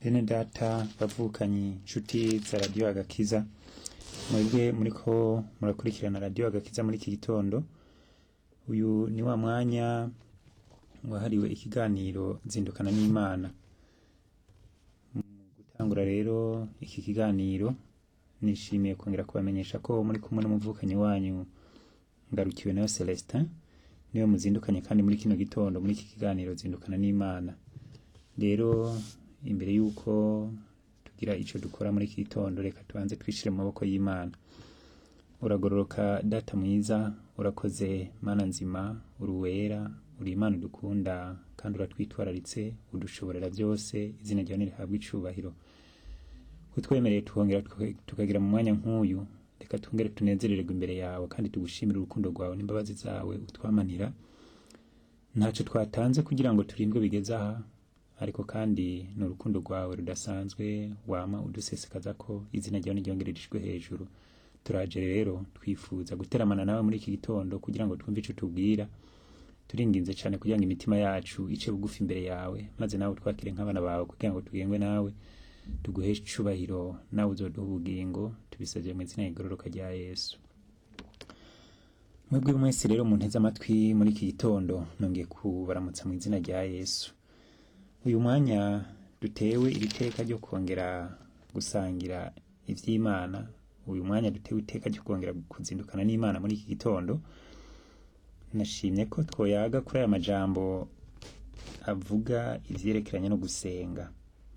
bene data bavukanyi nshuti za radiyo agakiza mwebwe muriko murakurikirana radiyo agakiza muri iki gitondo uyu ni wa mwanya wahariwe ikiganiro zindukana n'imana mu gutangura rero iki kiganiro nishimiye kongera kubamenyesha ko muri kumwe n'umuvukanyi wanyu ngarukiwe nayo celestin niwe muzindukanye kandi muri kino gitondo muri iki kiganiro zindukana n'imana rero imbere y'uko tugira icyo dukora muri iki gitondo reka tubanze twishire mu maboko y'imana uragororoka data mwiza urakoze mana nzima uri uwera uri imana udukunda kandi uratwitwararitse udushoborera byose izina ryawe nirihabwe icubahiro kutwemereye tukongera tuka- tukagira mu mwanya nk'uyu reka twongere tunezerererwe imbere yawe kandi tugushimire urukundo rwawe n'imbabazi zawe utwamanira ntacyo twatanze kugira ngo turindwe bigeze aha ariko kandi ni urukundo rwawe rudasanzwe wama udusesekaza ko izina ryawe n'iryongerejwe hejuru turaje rero twifuza guteramana nawe muri iki gitondo kugira ngo twumve icyo tubwira turinginze cyane kugira ngo imitima yacu ice bugufi imbere yawe maze nawe twakire nk'abana bawe kugira ngo tugengwe nawe tuguheshe icubahiro nawe uzoduha ubugingo tubisabye mu izina rigororoka rya yesu mwebwe mwese rero munteze amatwi muri iki gitondo nongeye kubaramutsa mu izina rya yesu uyu mwanya dutewe iri teka ryo kongera gusangira ivy'imana uyu mwanya dutewe iteka ryo kongera kuzindukana n'imana muri iki gitondo nashimye ko twoyaga kuri aya majambo avuga ivyerekeranye no gusenga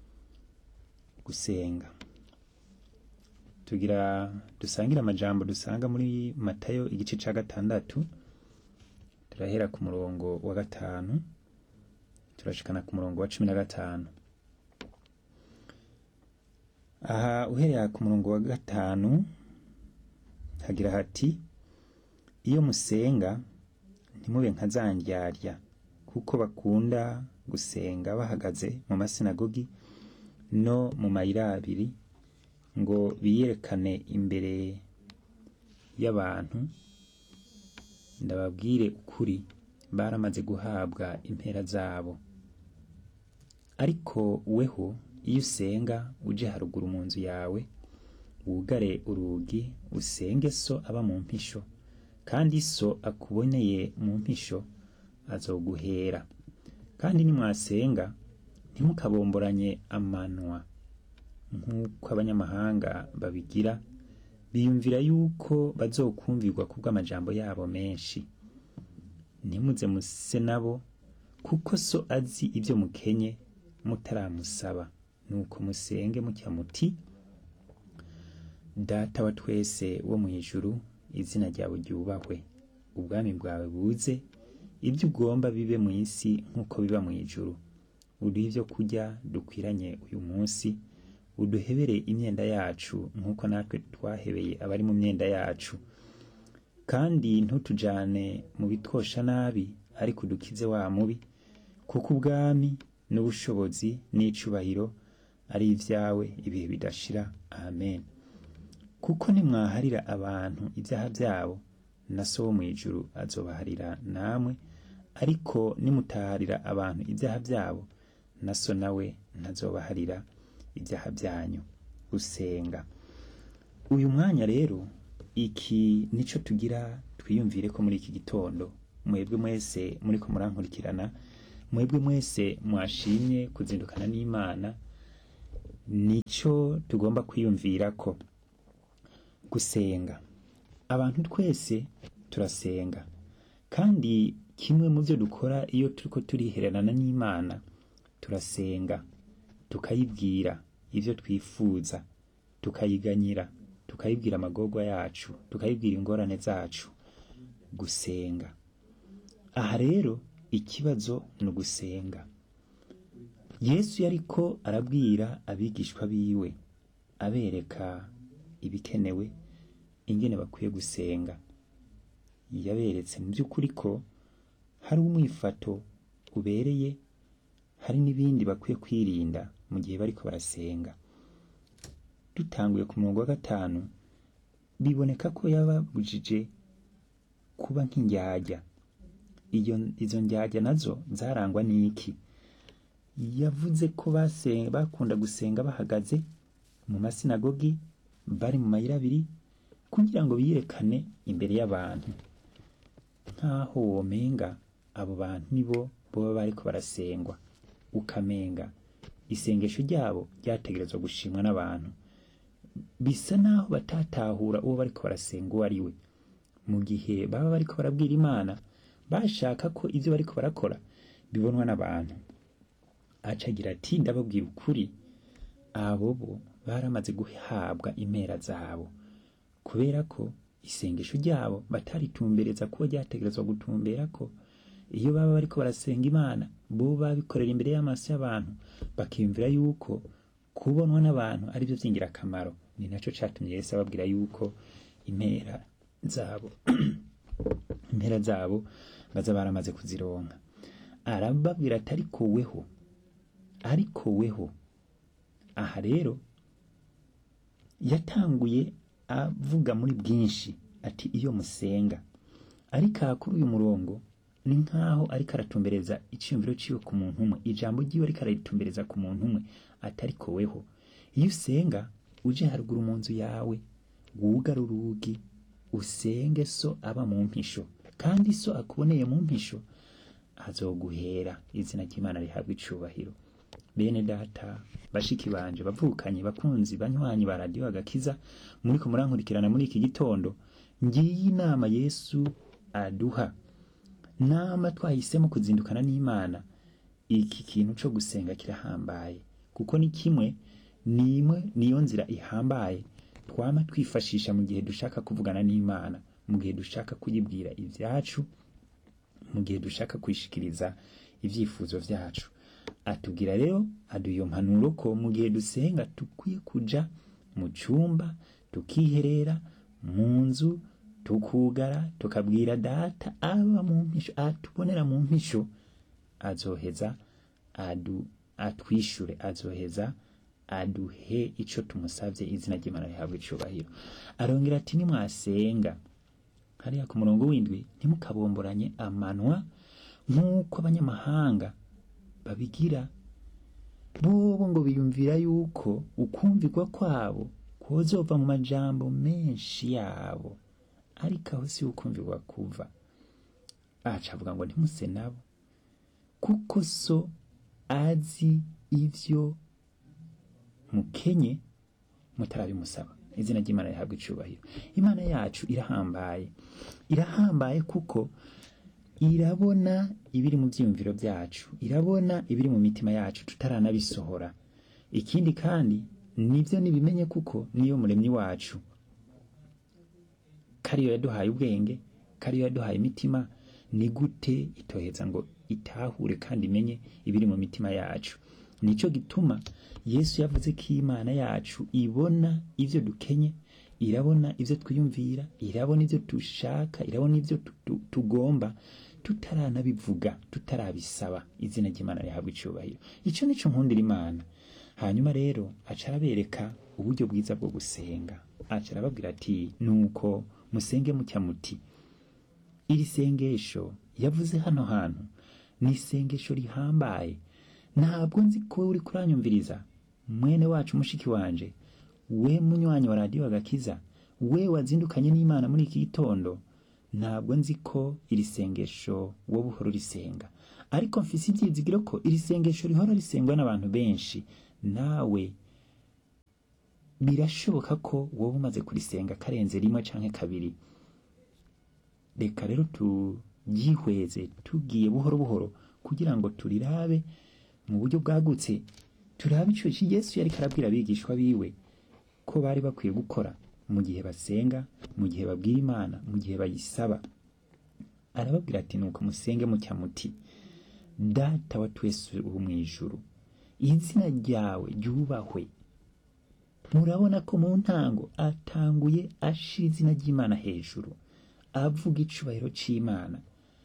gusenga tugira dusangire amajambo dusanga muri matayo igice ca gatandatu turahera ku murongo wa gatanu turashikana ku murongo wa cumi na gatanu aha uhereye ku murongo wa gatanu hagira hati iyo musenga ntimube nka za ndyarya kuko bakunda gusenga bahagaze mu masinagogi no mu mayira abiri ngo biyerekane imbere y'abantu ndababwire ukuri baramaze guhabwa impera zabo ariko weho iyo usenga uje haruguru mu nzu yawe wugare urugi usenge so aba mu mpisho kandi so akuboneye mu mpisho azoguhera kandi nimwasenga ntimukabomboranye amanwa nk'uko abanyamahanga babigira biyumvira yuko bazokumvirwa kubw'amajambo yabo menshi ntimuze muse nabo kuko so azi ibyo mukenye mutaramusaba nuko musenge mutya muti data wa twese wo mu ijuru izina ryawe ryubahwe ubwami bwawe buze ibyo ugomba bibe mu isi nk'uko biba mu ijuru uduhe ibyo kurya dukwiranye uyu munsi uduhebere imyenda yacu nk'uko natwe twahebeye abari mu myenda yacu kandi ntutujane mu bitwosha nabi ariko udukize wa mubi kuko ubwami n'ubushobozi n'icubahiro ari ibyawe ibihe bidashira amen kuko nimwaharira abantu ibyaha byabo na so wo mu ijuru azobaharira namwe ariko nimutaharira abantu ibyaha byabo na so nawe ntazobaharira ibyaha byanyu gusenga uyu mwanya rero iki nico tugira twiyumvire ko muri iki gitondo mwebwe mwese muriko murankurikirana mwebwe mwese mwashimye kuzindukana n'imana nico tugomba kwiyumvira ko gusenga abantu twese turasenga kandi kimwe mu byo dukora iyo turiko turihererana n'imana turasenga tukayibwira ibyo twifuza tukayiganyira tukayibwira amagorwa yacu tukayibwira ingorane zacu gusenga aha rero ikibazo ni ugusenga yesu yariko arabwira abigishwa biwe abereka ibikenewe ingene bakwiye gusenga yaberetse mu by'ukuri ko hari umwifato ubereye hari n'ibindi bakwiye kwirinda mu gihe bariko barasenga dutanguye ku murongo wa gatanu biboneka ko yababujije kuba nk'indyarya iyo izo njyajya nazo zarangwa n'iki yavuze ko basenga bakunda gusenga bahagaze mu masinagogi bari mu mayira abiri kugira ngo biyerekane imbere y'abantu nk'aho womenga abo bantu nibo boba bariko barasengwa ukamenga isengesho ryabo ryategerezwa gushimwa n'abantu bisa naho batatahura uwo bariko barasenga uwo ari we mu gihe baba bariko barabwira imana bashaka ko ivyo bariko barakora bibonwa n'abantu aca agira ati ndababwira ukuri abo bo baramaze guhabwa impera zabo kubera ko isengesho ryabo bataritumbereza kuba ryategerezwa gutumbera ko iyo baba bariko barasenga imana bo babikorera imbere y'amaso y'abantu bakiyumvira yuko kubonwa n'abantu ari byo by'ingirakamaro ni naco catumye yesu ababwira yuko impera zabo impera zabo baza baramaze kuzironka arababwira ati ariko weho ariko weho aha rero yatanguye avuga muri bwinshi ati iyo musenga ariko aha kuri uyu murongo ni nk'aho ariko aratumbereza icyiyumviro ciwe ku muntu umwe ijambo ryiwe ariko araritumbereza ku muntu umwe ati ariko weho iyo usenga uje haruguru mu nzu yawe wugara urugi usenge so aba mu mpisho kandi so akuboneye mu mpisho azoguhera izina ry'imana rihabwa icubahiro bene data bashiki banje bavukanye bakunzi banywanyi ba radiyo agakiza muriko murankurikirana muri iki gitondo ngiyi inama yesu aduha nama twahisemo kuzindukana n'imana iki kintu co gusenga kirahambaye kuko ni kimwe nimwe niyo nzira ihambaye twama twifashisha mu gihe dushaka kuvugana n'imana mu gihe dushaka kuyibwira ivyacu mu gihe dushaka kwishikiriza ivyifuzo vyacu atubwira rero aduha iyo mpanuro ko mu gihe dusenga dukwiye kuja mu cyumba tukiherera mu nzu tukugara tukabwira data aba mu mpisho atubonera mu mpisho azoheza adu atwishure azoheza aduhe ico tumusavye izina ry'imana rihabwa icubahiro arongera ati nimwasenga hariya ku murongo w'indwi ntimukabomboranye amanwa nk'uko abanyamahanga babigira bobo ngo biyumvira yuko ukumvirwa kwabo kozova mu majambo menshi yabo ariko aho si ukumvirwa kuva aca avuga ngo ntimuse nabo kuko so azi ivyo mukenye mutarabimusaba izina ry'imana rihabwa icubahiro imana yacu irahambaye irahambaye kuko irabona ibiri mu byiyumviro byacu irabona ibiri mu mitima yacu tutaranabisohora ikindi kandi nibyo nibimenye kuko niyo muremyi wacu kariyo yaduhaye ubwenge kariyo yaduhaye imitima ni gute itoheza ngo itahure kandi imenye ibiri mu mitima yacu nico gituma yesu yavuze ko imana yacu ibona ivyo dukenye irabona ivyo twiyumvira irabona ivyo dushaka irabona ivyo tu- tu- tugomba tutaranabivuga tutarabisaba izina ry'imana rihabwa icubahiro ico nico nkundira imana hanyuma rero aca arabereka uburyo bwiza bwo gusenga aca arababwira ati nuko musenge mutya muti iri sengesho yavuze hano hantu ni isengesho rihambaye ntabwo nzi ko uri kuranyumviriza mwene wacu mushiki wanje we munywanyi wa radiyo agakiza we wazindukanye n'imana muri iki gitondo ntabwo nzi ko iri sengesho wowe uhora urisenga ariko mfise ibyizigiro ko iri sengesho rihora risengwa n'abantu benshi nawe birashoboka ko wowe umaze kurisenga karenze rimwe canke kabiri reka rero turyihweze tugiye buhoro buhoro kugira ngo turirabe mu buryo bwagutse turabe ico yesu yariko arabwira abigishwa biwe ko bari bakwiye gukora mu gihe basenga mu gihe babwira imana mu gihe bayisaba arababwira ati nuko musenge mutya muti data wa twese uri mu ijuru izina ryawe ryubahwe murabona ko mu ntango atanguye ashira izina ry'imana hejuru avuga icubahiro c'imana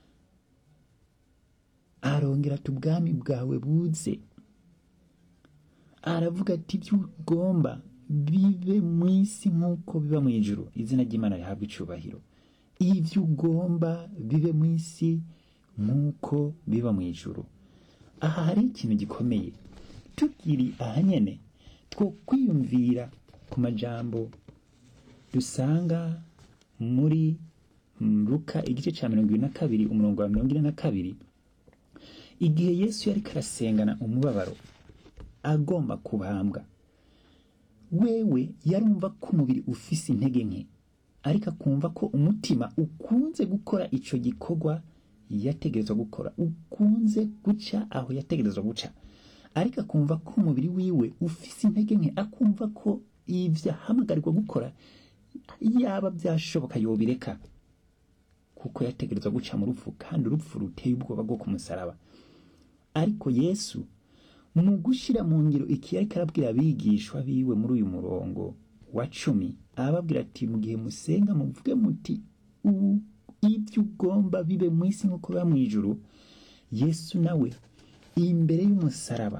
arongera ati ubwami bwawe buze aravuga ati ibyo ugomba bibe mu isi nk'uko biba mu ijuru izina ry'imana rihabwa icubahiro ibyo ugomba bibe mu isi nk'uko biba mu ijuru aha hari ikintu gikomeye tukiri aha nyene two kwiyumvira ku majambo dusanga muri mm, Luka igice ca mirongo ibiri na kabiri umurongo wa mirongo ine na kabiri igihe yesu yariko arasengana umubabaro agomba kubambwa wewe yarumva ko umubiri ufise intege nke ariko akumva ko umutima ukunze gukora ico gikorwa yategerezwa gukora ukunze guca aho yategerezwa guca ariko akumva ko umubiri wiwe ufise intege nke akumva ko ivyo ahamagarirwa gukora yaba byashoboka yobireka kuko yategerezwa guca mu rupfu kandi urupfu ruteye ubwoba bwo ku musaraba ariko yesu mu gushira mu ngiro iki yariko arabwira abigishwa biwe muri uyu murongo wa cumi arababwira ati mu gihe musenga muvuge muti "U- ibyo ugomba bibe mu isi nk'uko biba mu ijuru yesu nawe imbere y'umusaraba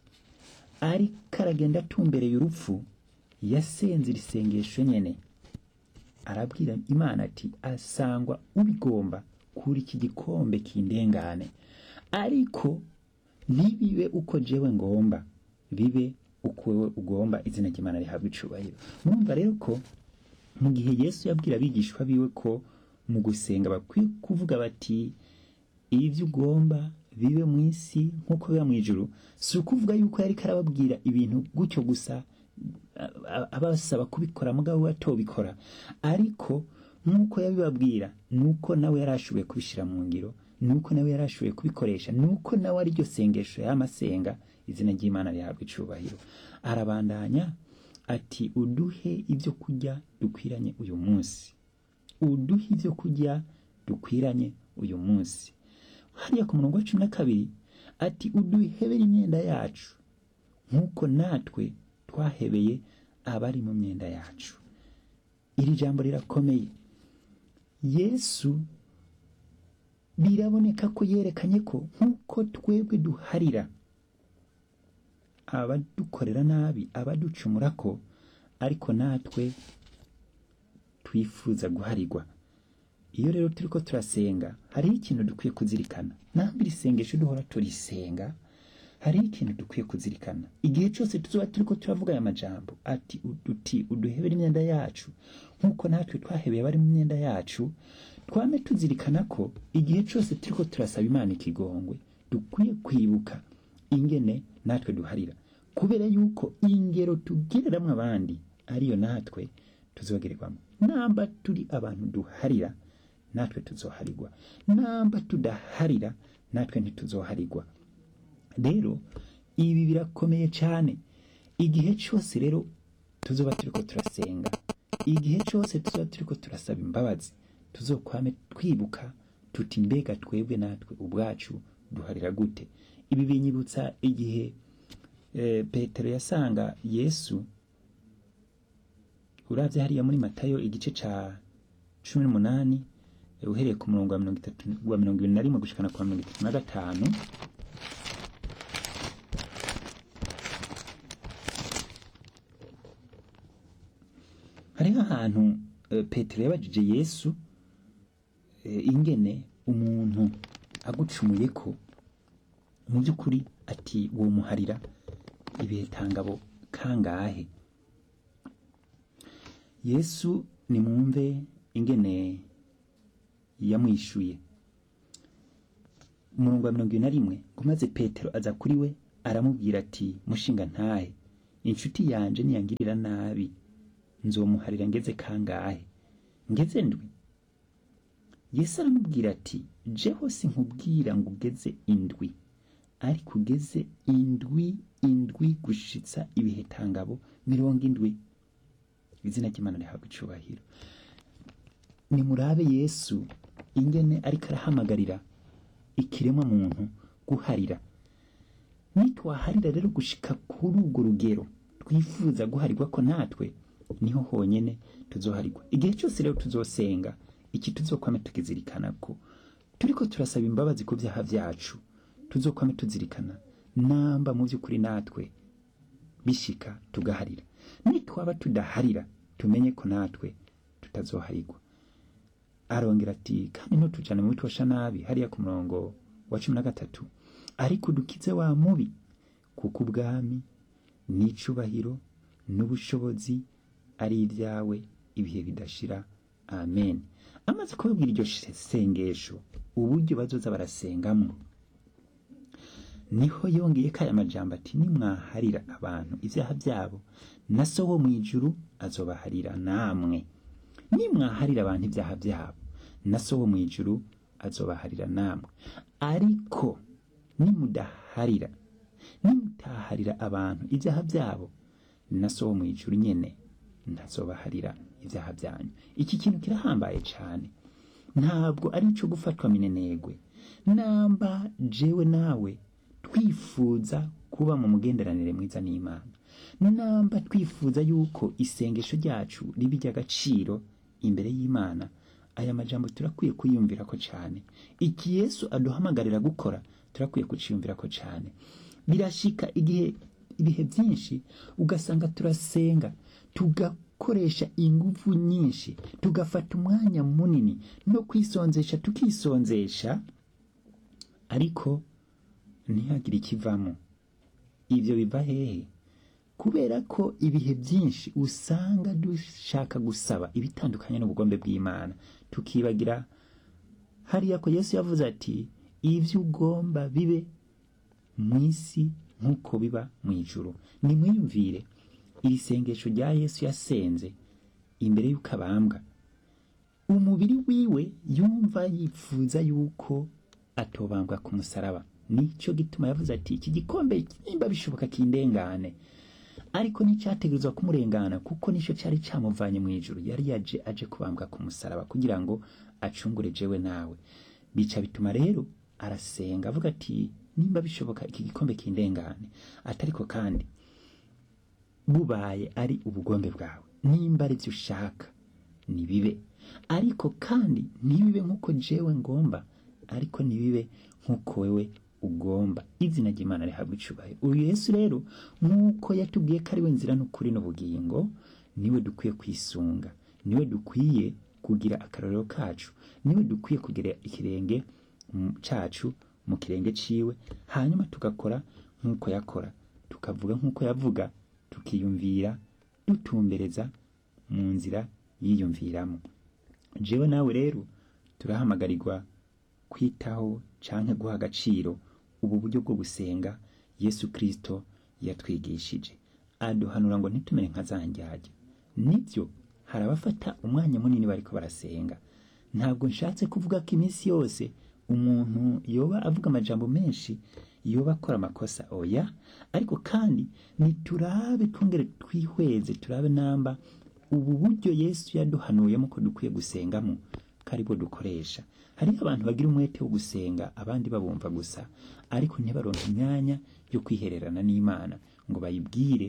ariko aragenda atumbereye urupfu yasenze iri sengesho nyene arabwira imana ati asangwa ubigomba kuri iki gikombe kindengane ariko ntibibe uko jewe ngomba bibe uko wewe ugomba izina ry'imana rihabwa icubahiro murumva rero ko mu gihe yesu yabwira abigishwa biwe ko mu gusenga bakwiye kuvuga bati ibyo ugomba bibe mu isi nk'uko biba mu ijuru si ukuvuga yuko yariko arababwira ibintu gutyo gusa a- a- abasaba kubikora mugabo we atobikora ariko nk'uko yabibabwira nuko nawe yari ashoboye kubishyira mu ngiro nuko nawe yari ashoboye kubikoresha nuko nawe ari ryo sengesho y'amasenga izina ry'imana rihabwa icubahiro arabandanya ati uduhe ibyo kurya dukwiranye uyu munsi uduhe ibyo kurya dukwiranye uyu munsi hariya ku murongo wa cumi na kabiri ati uduhebere imyenda yacu nk'uko natwe twahebeye abari mu myenda yacu iri jambo rirakomeye yesu biraboneka ko yerekanye ko nk'uko twebwe duharira abadukorera nabi abaducumura ko ariko natwe twifuza guharirwa iyo rero turiko turasenga hariho ikintu dukwiye kuzirikana ntabwo iri sengesho duhora turisenga hariho ikintu dukwiye kuzirikana igihe cyose tuzoba turiko turavuga aya majambo ati uduti uduhebere imyenda yacu nk'uko natwe twahebeye abari mu myenda yacu twame tuzirikana ko igihe cyose turiko turasaba imana ikigongwe dukwiye kwibuka ingene natwe duharira kubera yuko ingero tugereramwo abandi ariyo natwe tuzogererwamo namba turi abantu duharira natwe tuzoharirwa namba tudaharira natwe ntituzoharirwa rero ibi birakomeye cyane igihe cyose rero tuzoba turiko turasenga igihe cyose tuzoba turiko turasaba imbabazi tuzokwame twibuka tuti mbega twebwe natwe ubwacu duharira gute ibi binyibutsa igihe eh, petero yasanga yesu uravye hariya muri matayo igice ca cumi n'umunani eh, uhereye ku murongo wa mirongo itatu wa mirongo ibiri na rimwe gushikana kwa mirongo itatu na gatanu hariho ahantu eh, petero yabajije yesu eh, ingene umuntu agucumuye ko mu by'ukuri ati uwo muharira ibetangabo kangahe yesu nimwumve ingene yamwishuye umurongo wa mirongo ibiri na rimwe ngo maze petero aza kuri we aramubwira ati mushinga ntahe inshuti yanje niyangirira nabi nzomuharira ngeze kangahe ngeze ndwi yesu aramubwira ati jeho sinkubwira ngo ugeze indwi ariko ugeze indwi indwi gushitsa ibihetangabo mirongo indwi izina ry'imana rihabwa icubahiro nimurabe yesu ingene ariko arahamagarira ikiremwa muntu guharira nitwaharira rero gushika kuri urwo rugero twifuza guharirwa ko natwe niho honyene tuzoharirwa igihe cyose rero tuzosenga iki tuzokwame tukizirikana ko turiko turasaba imbabazi ku byaha byacu tuzokwame tuzirikana namba mu by'ukuri natwe bishika tugaharira nitwaba tudaharira tumenye ko natwe tutazoharirwa arongera ati kandi ntutujane mu bitosha nabi hariya ku murongo wa cumi na gatatu ariko udukize wa mubi kuko ubwami n'icubahiro n'ubushobozi ari ibyawe ibihe bidashira amen amaze kubabwira iryo sengesho uburyo bazoza barasengamo niho yongeye ko aya majambo ati nimwaharira abantu ibyaha byabo na so wo mu ijuru azobaharira namwe nimwaharira abantu ibyaha byabo na so wo mu ijuru azobaharira namwe ariko nimudaharira nimutaharira abantu ibyaha byabo na so wo mu ijuru nyene ntazobaharira ibyaha byanyu iki kintu kirahambaye cyane ntabwo ari ico gufatwa minenegwe namba jewe nawe twifuza kuba mu mugenderanire mwiza n'imana namba twifuza yuko isengesho ryacu riba iry'agaciro imbere y'imana aya majambo turakwiye kuyumvira ko cyane iki yesu aduhamagarira gukora turakwiye kuciyumvira ko cyane birashika igihe ibihe byinshi ugasanga turasenga tugakoresha ingufu nyinshi tugafata umwanya munini no kwisonzesha tukisonzesha ariko ntihagire ikivamo ibyo biva hehe kubera ko ibihe byinshi usanga dushaka gusaba ibitandukanye n'ubugombe bw'imana tukibagira hariya ko yesu yavuze ati ibyo ugomba bibe mu isi nk'uko biba mu ijuru nimwiyumvire iri sengesho rya yesu yasenze imbere y'uko abambwa umubiri wiwe yumva yifuza yuko atobambwa ku musaraba nicyo gituma yavuze ati iki gikombe nimba bishoboka kindengane ariko nticyategerezwa kumurengana kuko nicyo cyari cyamuvanye mu ijuru yari yaje aje kubambwa ku musaraba kugira ngo acungure jewe nawe bica bituma rero arasenga avuga ati nimba bishoboka iki gikombe kindengane atariko kandi bubaye ari ubugombe bwawe nimba ari byo ushaka nibibe ariko kandi ntibibe nk'uko jewe ngomba ariko nibibe nk'uko wewe ugomba izina ry'imana rihabwa icubahiro uyu yesu rero nk'uko yatubwiye ko ari we nzira n'ukuri n'ubugingo niwe dukwiye kwisunga niwe dukwiye kugira akarorero kacu niwe dukwiye kugira ikirenge cacu mu kirenge ciwe hanyuma tugakora nk'uko yakora tukavuga nk'uko yavuga tukiyumvira dutumbereza mu nzira yiyumviramo jewe nawe rero turahamagarirwa kwitaho canke guha agaciro ubu buryo bwo gusenga yesu kirisito yatwigishije aduhanura ngo ntitumere nka za njyajya nibyo hari abafata umwanya munini bariko barasenga ntabwo nshatse kuvuga ko iminsi yose umuntu yoba avuga amajambo menshi yoba akora amakosa oya ariko kandi niturabe twongere twihweze turabe namba ubu buryo yesu yaduhanuyemo ko dukwiye gusengamo karibwo dukoresha hariho abantu bagira umwete wo gusenga abandi babumva gusa ariko ntibaronke imyanya yo kwihererana n'imana ngo bayibwire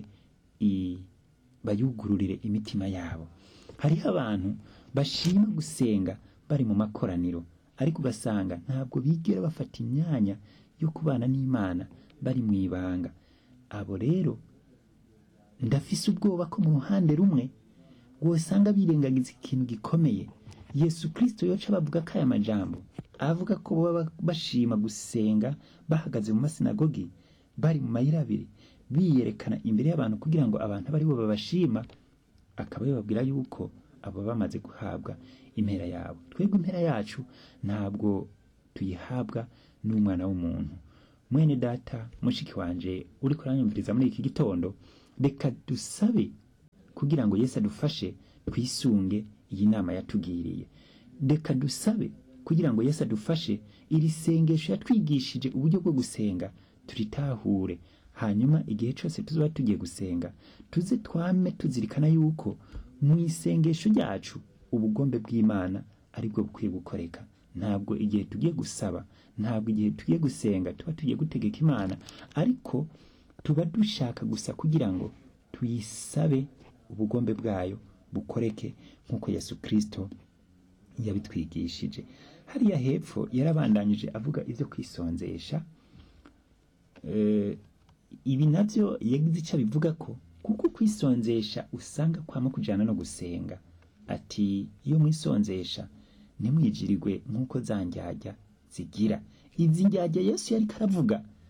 bayugururire imitima yabo hariho abantu bashima gusenga bari mu makoraniro ariko ugasanga ntabwo bigera bafata imyanya yo kubana n'imana bari mu ibanga abo rero ndafise ubwoba ko mu ruhande rumwe wosanga birengagiza ikintu gikomeye yesu kirisito yoca bavuga ko aya majambo avuga ko baba bashima gusenga bahagaze mu masinagogi bari mu mayira abiri biyerekana imbere y'abantu kugira ngo abantu abe ari bo babashima akaba yababwira yuko abo bamaze guhabwa impera yabo twebwe impera yacu ntabwo tuyihabwa n'umwana w'umuntu mwene data mushiki wanje uri kuranyumviriza muri iki gitondo reka dusabe kugira ngo yesu adufashe twisunge iyi nama yatugiriye reka dusabe kugira ngo yesu adufashe iri sengesho yatwigishije uburyo bwo gusenga turitahure hanyuma igihe cyose tuzaba tugiye gusenga tuze twame tuzirikana yuko mu isengesho ryacu ubugombe bw'imana aribwo bukwiye gukoreka ntabwo igihe tugiye gusaba ntabwo igihe tugiye gusenga tuba tugiye gutegeka imana ariko tuba dushaka gusa kugira ngo tuyisabe ubugombe bwayo bukoreke nk'uko yesu kirisito yabitwigishije hariya hepfo yarabandanyije avuga ibyo kwisonzesha ibi nabyo yagize icyo abivuga ko kuko kwisonzesha usanga kwama kujyana no gusenga ati iyo mwisonzesha ntimwigirirwe nk'uko za njyajya zigira izi njyajya yesu yari karavuga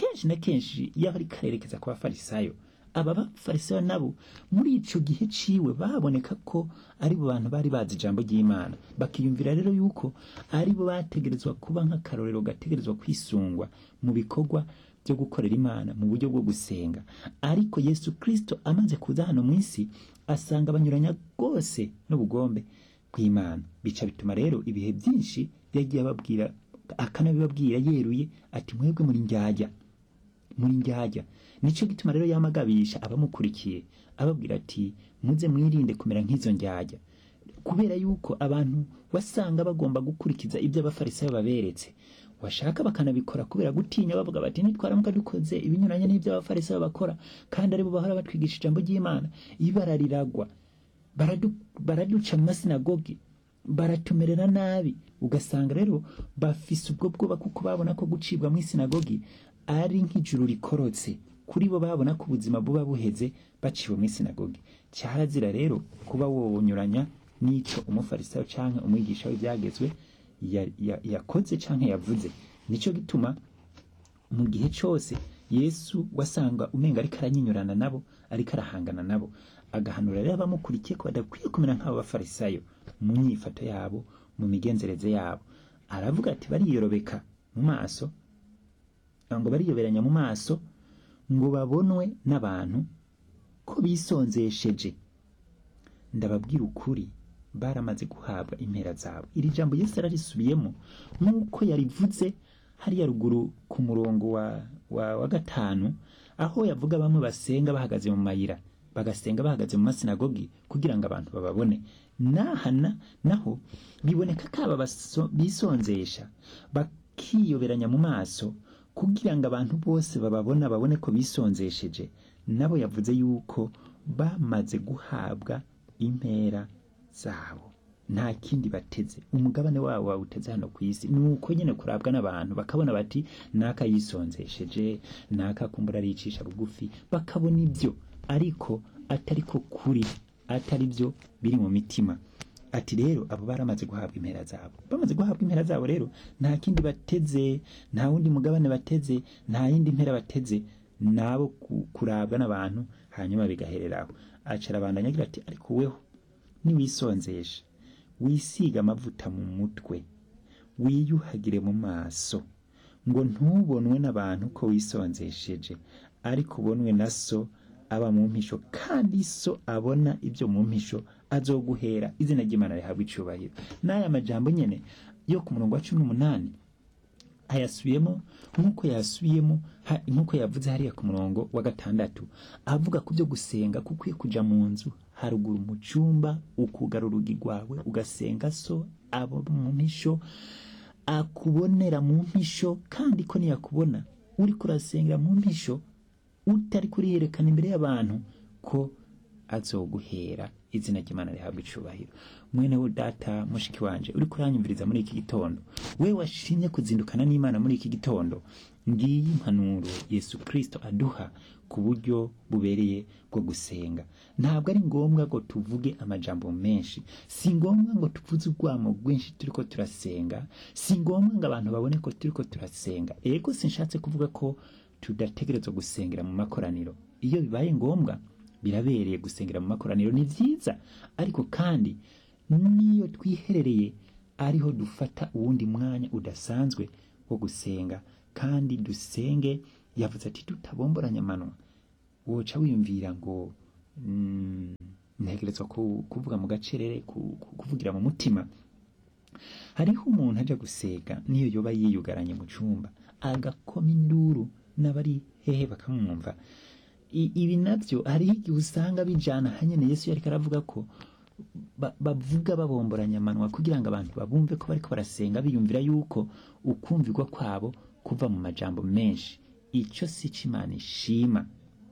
kenshi na kenshi iyo ariko arerekeza ku bafarisayo aba bafarisayo nabo muri ico gihe ciwe baboneka ko ari bo bantu bari bazi ijambo ry'imana bakiyumvira rero yuko ari bo bategerezwa kuba nk'akarorero gategerezwa kwisungwa mu bikorwa byo gukorera imana mu buryo bwo gusenga ariko yesu kristo amaze kuza hano mu isi asanga banyuranya rwose n'ubugombe bw'imana bica bituma rero ibihe byinshi yagiye ababwira akanabibabwira yeruye ati mwebwe muri njyajya muri njyajya nicyo gituma rero yamagabisha abamukurikiye ababwira ati muze mwirinde kumera nk'izo njyajya kubera yuko abantu wasanga bagomba gukurikiza ibyo abafarisayo baberetse washaka bakanabikora kubera gutinya bavuga bati nitwaramuka dukoze ibinyuranye n'ibyo abafarisayo bakora kandi aribo bahora batwigisha ijambo ry'imana ibara riragwa baradu- baraduca mu masinagogi baratumerera nabi ugasanga rero bafise ubwo bwoba kuko babona ko gucibwa mu isinagogi ari nk'ijuru rikorotse kuri bo babona ko ubuzima buba buheze baciwe mu isinagogi cyarazira rero kuba wonyuranya n'ico umufarisayo canke umwigisha w'ibyagezwe ya- ya- yakoze canke yavuze nico gituma mu gihe cyose yesu wasanga umenga ariko aranyinyurana nabo ariko arahangana nabo agahanura rero abamukurikiye ko badakwiye kumera nk'abo bafarisayo mu nyifato yabo mu migenzereze yabo aravuga ati bariyorobeka mu maso ngo bariyoberanya mu maso ngo babonwe n'abantu ko bisonzesheje ndababwira ukuri baramaze guhabwa impera zabo iri jambo yesu ararisubiyemo nk'uko yarivuze hariya ruguru ku murongo wa, wa, wa gatanu aho yavuga bamwe basenga bahagaze mu mayira bagasenga bahagaze mu masinagogi kugira ngo abantu bababone nahana naho biboneka ko aba baso- bisonzesha bakiyoberanya mu maso kugira ngo abantu bose bababona babone ko bisonzesheje nabo yavuze yuko bamaze guhabwa impera zabo nta kindi bateze umugabane wabo bawuteze hano ku isi ni uko nyine kurabwa n'abantu bakabona bati naka yisonzesheje naka kumbura aricisha bugufi bakabona ibyo ariko atari ko kuri atari byo biri mu mitima ati rero abo baramaze guhabwa impera zabo bamaze guhabwa impera zabo rero nta kindi bateze nta wundi mugabane bateze nta yindi mpera bateze nabo ku- kurabwa n'abantu hanyuma bigahereraho acara abandanya agira ati ariko weho niwisonzeshe wisiga amavuta mu mutwe wiyuhagire mu maso ngo ntubonwe n'abantu ko wisonzesheje ariko ubonwe na so aba mu mpisho kandi so abona ibyo mu mpisho azoguhera izina ry'imana rihabwa icubahiro n'aya majambo nyene yo ku murongo wa cumi n'umunani ayasubiyemo nk'uko yasubiyemo ha- nk'uko yavuze hariya ku murongo wa gatandatu avuga ku byo gusenga ko ukwiye kuja mu nzu haruguru mu cyumba ukugara urugi rwawe ugasenga so abo mu mpisho akubonera mu mpisho kandi ko niyakubona uri kurasengera mu mpisho utari kuriyerekana imbere y'abantu ko azoguhera izina ry'imana rihabwa icubahiro mwene we data mushiki wanje uri kuranyumviriza muri iki gitondo we washimye kuzindukana n'imana muri iki gitondo ngiyi impanuro yesu kristo aduha ku buryo bubereye bwo gusenga ntabwo ari ngombwa ngo tuvuge amajambo menshi si ngombwa ngo tuvuze urwamo rwinshi turiko turasenga si ngombwa ngo abantu babone ko turiko turasenga ego sinshatse kuvuga ko tudategerezwa gusengera mu makoraniro iyo bibaye ngombwa birabereye gusengera mu makoraniro ni byiza ariko kandi n'iyo twiherereye ariho dufata uwundi mwanya udasanzwe wo gusenga kandi dusenge yavuze ati tutabomboranya amanwa woca wiyumvira ngo mm, ntegerezwa ku- kuvuga mu gacerere ku- ku- kuvugira mu mutima hariho umuntu aja gusega niyo yoba yiyugaranye mu cumba agakoma induru n'abari hehe bakamwumva I- ibi navyo hariho igihe usanga bijana hanyene yesu yariko aravuga ko ba- bavuga babomboranya amanwa kugira ngo abantu babumve ko bariko barasenga biyumvira yuko ukumvirwa kwabo kuva mu majambo menshi ico si co imana ishima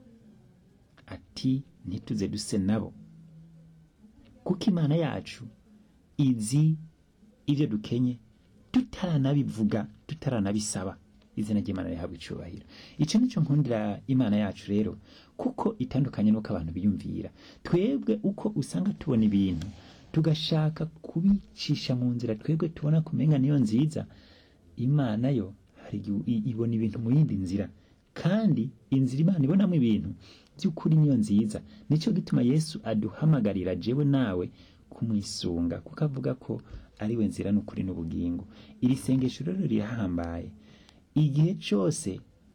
ati ntituze duse nabo kuko imana yacu izi ibyo dukenye tutaranabivuga tutaranabisaba izina ry'imana rihabwa icubahiro icyo nicyo nkundira imana yacu rero kuko itandukanye n'uko abantu biyumvira twebwe uko usanga tubona ibintu tugashaka kubicisha mu nzira twebwe tubona kumenga niyo nziza imana yo hari igihe i- ibona ibintu mu yindi nzira kandi inzira imana ibonamo ibintu by'ukuri niyo nziza nicyo gituma yesu aduhamagarira jewe nawe kumwisunga kuko avuga ko ari we nzira n'ukuri n'ubugingo iri sengesho rero rirahambaye igihe cyose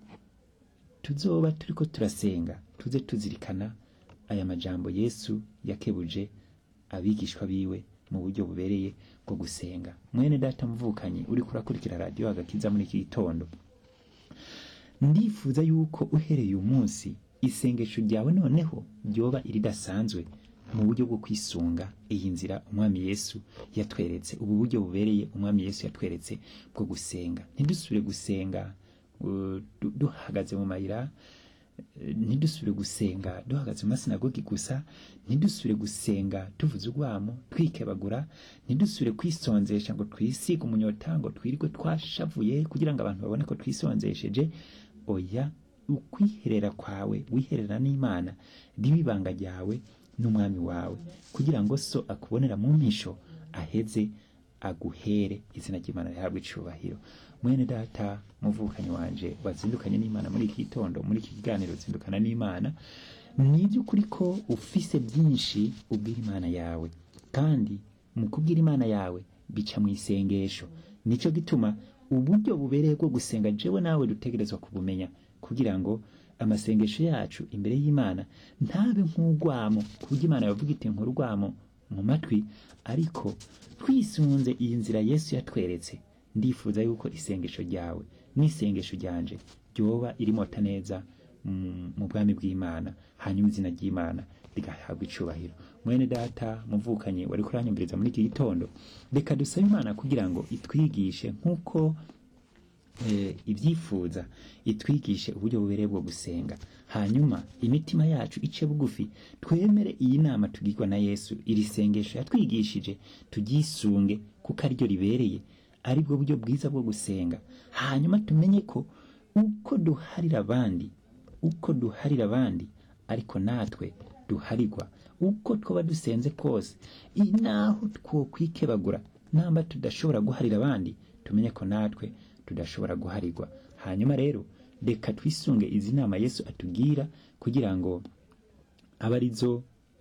tuzoba turiko turasenga tuze tuzirikana aya majambo yesu yakebuje abigishwa biwe mu buryo bubereye bwo gusenga mwene data mvukanye uriko urakurikira radiyo agakiza muri iki gitondo ndifuza yuko uhereye uyu munsi isengesho ryawe noneho ryoba iridasanzwe mu buryo bwo kwisunga iyi nzira umwami yesu yatweretse ubu buryo bubereye umwami yesu yatweretse bwo gusenga ntidusubire gusenga uh, du- duhagaze mu mayira eh, ntidusubire gusenga duhagaze mu masinagogi gusa ntidusubire gusenga tuvuze urwamo twikebagura ntidusubire kwisonzesha ngo twisige umunyota ngo twirirwe twashavuye kugira ngo abantu babone ko twisonzesheje oya ukwiherera kwawe wiherera n'imana ribe ibanga ryawe n'umwami wawe kugira ngo so akubonera mu mpisho aheze aguhere izina ry'imana rihabwe icubahiro mwene data muvukanyi wanje wazindukanye n'imana muri iki gitondo muri iki kiganiro zindukana n'imana ni iby'ukuri ko ufise byinshi ubwira imana yawe kandi mu kubwira imana yawe bica mu isengesho nicyo gituma uburyo bubereye bwo gusenga jewe nawe dutegerezwa kubumenya kugira ngo amasengesho yacu imbere y'imana ntabe nk'urwamo ku buryo imana yavuga iti nk'urwamo mu matwi ariko twisunze iyi nzira yesu yatweretse ndifuza yuko isengesho ryawe n'isengesho ryanje ryoba irimota neza mm, mu bwami bw'imana hanyuma izina ry'imana rigahabwa icubahiro mwene data muvukanye wari kuranyumviriza muri iki gitondo reka dusabe imana kugira ngo itwigishe nk'uko eh, ibyifuza itwigishe uburyo bubereye bwo gusenga hanyuma imitima yacu ice bugufi twemere iyi nama tugirwa na yesu iri sengesho yatwigishije tugyisunge kuko ariryo ribereye ari bwo buryo bwiza bwo gusenga hanyuma tumenye ko uko duharira abandi uko duharira abandi ariko natwe duharirwa uko twaba dusenze kose i- naho twokwikebagura namba tudashobora guharira abandi tumenye ko natwe tudashobora guharirwa hanyuma rero reka twisunge izi nama yesu atubwira kugira ngo abe arizo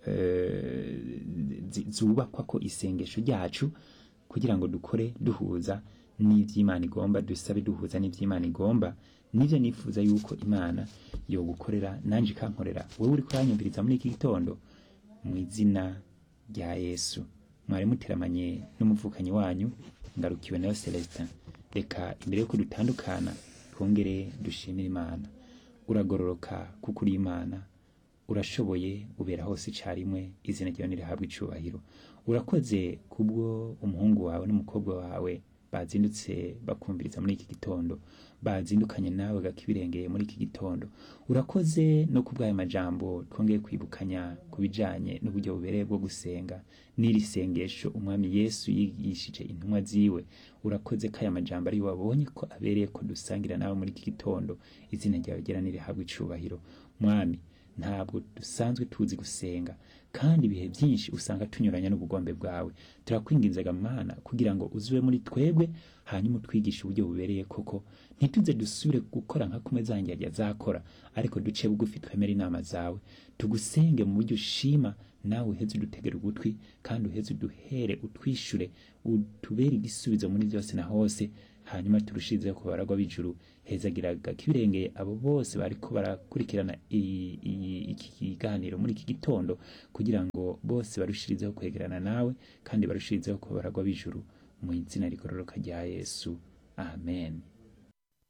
eh, zi- zubakwa ko isengesho ryacu kugira ngo dukore duhuza n'iby'imana igomba dusabe duhuza n'iby'imana igomba nibyo nifuza yuko imana yogukorera nanjye ikankorera wowe uri kuranyumviriza muri iki gitondo mu izina rya yesu mwari muteramanye n'umuvukanyi wanyu ngarukiwe nayo celestin reka imbere yuko dutandukana twongere dushimire imana uragororoka kuko uri imana urashoboye ubera hose icyarimwe izina ryawe nirihabwa icubahiro urakoze kubwo umuhungu wawe n'umukobwa wawe bazindutse bakumviriza muri iki gitondo bazindukanye nawe gakibirengeye muri iki gitondo urakoze no kubw'aya majambo twongeye kwibukanya ku bijanye n'uburyo bubereye bwo gusenga n'iri sengesho umwami yesu yigishije intumwa ziwe urakoze ko aya majambo ari wabonye ko abereye ko dusangira nawe muri iki gitondo izina ryawe ryera nirihabwa icubahiro mwami ntabwo dusanzwe tuzi gusenga kandi ibihe byinshi usanga tunyuranya n'ubugombe bwawe turakwinginzaga mana kugira ngo uzube muri twebwe hanyuma utwigishe uburyo bubereye koko ntituze dusubire gukora nka kumwe zanjye zakora ariko duce bugufi twemere inama zawe tugusenge mu buryo ushima nawe uheze udutegera ugutwi kandi uheze uduhere utwishure utubere igisubizo muri byose na hose hanyuma turushirizeho ku baragwa b'ijuru hezagiraga kibirengeye abo bose bariko barakurikirana iyi- iyi- iki kiganiro muri iki gitondo kugira ngo bose barushirizeho kwegerana nawe kandi barushirizeho ku baragwa b'ijuru mu izina rigororoka rya yesu amen